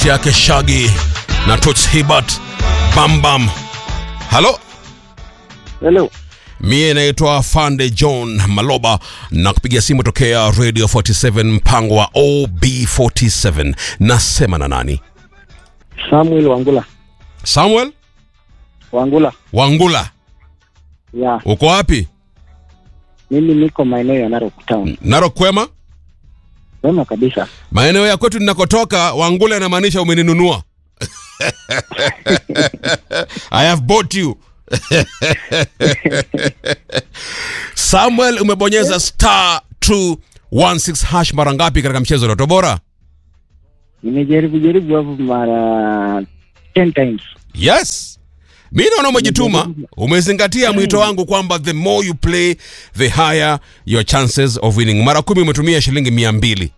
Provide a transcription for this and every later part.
yake Shaggy na Toots Hibbert Bam Bam. Halo, Hello. mie naitwa Fande John Maloba na kupiga simu tokea Radio 47 mpango wa OB47. Nasema na nani? Samuel Wangula. Samuel Wangula. Wangula, Ya, uko wapi? mimi niko maeneo ya Narok Town. Narok kwema? Wema kabisa. Maeneo ya kwetu ninakotoka, Wangula inamaanisha umeninunua. I have bought you. Samuel, umebonyeza star 216 hash mara ngapi katika mchezo wa Lotto Bora? Nimejaribu jaribu hapo mara 10 times. Yes. Mi naona umejituma, umezingatia mwito wangu kwamba the more you play the higher your chances of winning. Mara kumi umetumia shilingi mia mbili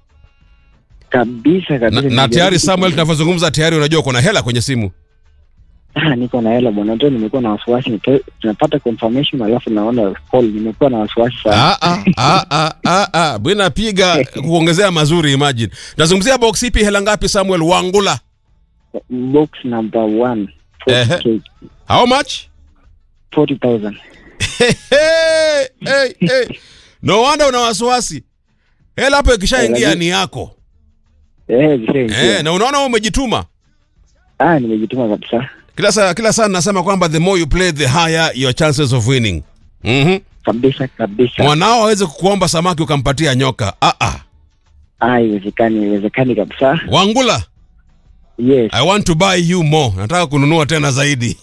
Kabisa kabisa. na, na nimejaribu. tayari Samuel, tunavyozungumza tayari unajua uko na hela kwenye simu. Ah, niko na hela bwana. Ndio nimekuwa na wasiwasi. Nito- Tunapata confirmation alafu naona call. Nimekuwa na wasiwasi sana. Ah, ah, ah, ah, ah, ah. Bwana piga kuongezea mazuri imagine. Tunazungumzia box ipi hela ngapi Samuel Wangula? Box number 1. Ehe. 40k. How much? 40,000. hey, hey, hey. No wonder una wasiwasi. Hela hapo ikishaingia Eh, ni yako. Eh, vishaingia. Eh, na unaona wewe umejituma. Ah, nimejituma kabisa. Kila saa kila saa nasema kwamba the more you play the higher your chances of winning. Mhm. Kabisa kabisa. Mwanao aweze kukuomba samaki ukampatia nyoka. Ah ah. Ah, haiwezekani, haiwezekani kabisa. Wangula, Yes. I want to buy you more. Nataka kununua tena zaidi.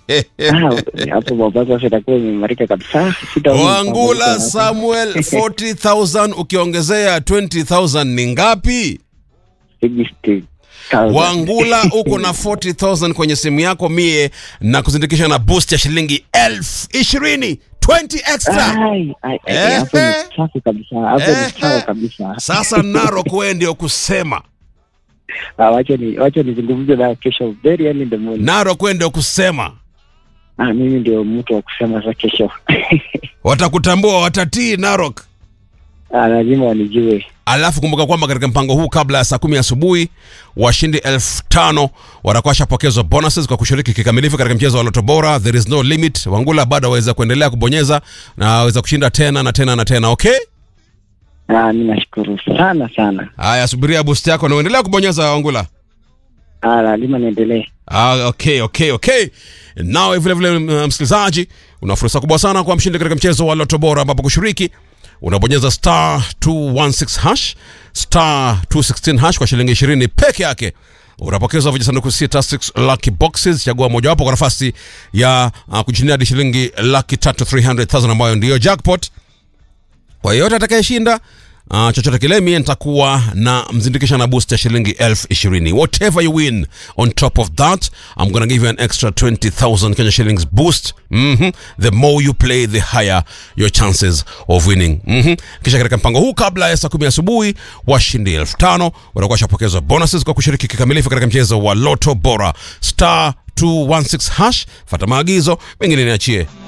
Ah, hapo Mombasa sasa itakuwa imeimarika kabisa. Sitaona Wangula hapo. Samuel 40,000 ukiongezea 20,000 ni ngapi? 60,000. Wangula uko na 40,000 kwenye simu yako mie na kuzindikisha na boost ya shilingi elfu ishirini 20 extra. Ai, ai, ai, Eh, hapo ni eh. safi kabisa. Hapo Eh, ni sawa eh. kabisa. Sasa Narok wewe ndio kusema. Ah, wacha ni wacha nizungumze na kesho very early in the morning. Narok wewe ndio kusema. Ah, mimi ndio mtu wa kusema sasa kesho. Watakutambua, watatii Narok. Ah, lazima wanijue. Alafu kumbuka kwamba katika mpango huu kabla ya saa kumi asubuhi washindi elfu tano watakuwa washapokezwa bonuses kwa kushiriki kikamilifu katika mchezo wa Loto Bora. There is no limit. Wangula bado aweza kuendelea kubonyeza na aweza kushinda tena na tena na tena. Okay, Ah, mimi nashukuru sana sana. haya, subiria boost yako na uendelea kubonyeza Wangula. Ah, lazima niendelee. Ah, okay, okay, okay. Nawe vile vile uh, msikilizaji, una fursa kubwa sana kwa mshindi katika mchezo wa Loto Bora ambapo kushiriki unabonyeza star 216 hash star 216 hash kwa shilingi 20 peke yake unapokezwa vijisanduku sita 6 lucky boxes chagua mojawapo kwa nafasi ya uh, kujishindia hadi shilingi laki tatu 300,000 ambayo ndiyo jackpot kwa yeyote atakayeshinda uh, chochote kile mie nitakuwa na mzindikisha na boost ya shilingi elfu ishirini whatever you win on top of that i'm gonna give you an extra 20000 kenya shillings boost mm-hmm. the more you play the higher your chances of winning mm-hmm. kisha katika mpango huu kabla ya saa kumi asubuhi washindi elfu tano watakuwa washapokezwa bonuses kwa kushiriki kikamilifu katika mchezo wa loto bora star 216 hash fata maagizo mengine niachie